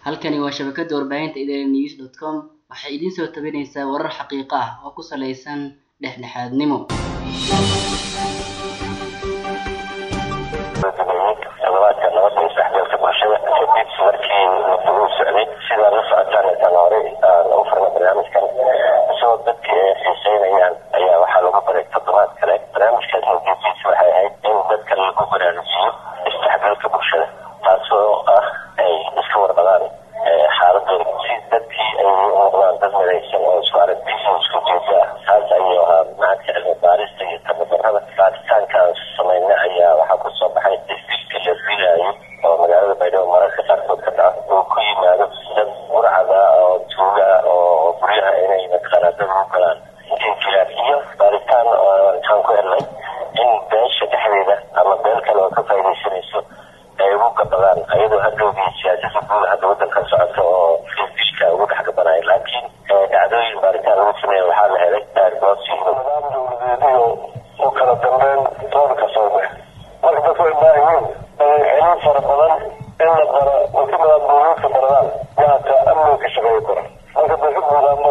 halkani waa shabakada warbaahinta idaaha news dot com waxay idiin soo tabinaysaa warar xaqiiqo ah oo ku saleysan dhexdhexaadnimo toddobaadka nabadda iyo saxbeelka bulshada kadib markii uu socday sidaa la socotaan intaan hore aan u furna barnaamijkan isagoo dadka ay xiiseynayaan ayaa waxaa lagu baray toddobaad kale barnaamijkaas mudadiisa waxay ahayd in dadka lagu baraarujiyo isdhexgalka bulshada taasoo ah ay iska warqabaan xaaladooda si dadkii ay u noqdaan dad midaysan oo isku aragtiysan isku jeeda ah taas ayuu ahaa macadka cilmi baarista iyo tababarada baaritaankaan samayna ayaa waxaa kusoo baxay isdilka la dilayo oo magaalada baydhabo mararka qaarkood ka dhaca uu ku yimaado dad burcada oo tuuga oo guryaha inay mataqaanaa dad u galaan inkilaaf iyo baaritaan intaan ku helnay in beesha dhexdeeda ama beel kale oo ka faaidaysanayso ay ugu gabadaan ayadoo hadhowgii siyaasada guud hadda wadanka socota oo fisdishka ugu dhex gabanaya laakiin dhacdooyin baaritaan lagu sameeya waxaa la helay daargoodsi nidaam dowladeediyo u kala dambeyn doorka soo bax marka dadku ay baahiyiin celin fara badan in la bara oo ka badan dowladka baradaan waata amniga ka shaqeeya kora marka dadka guud ama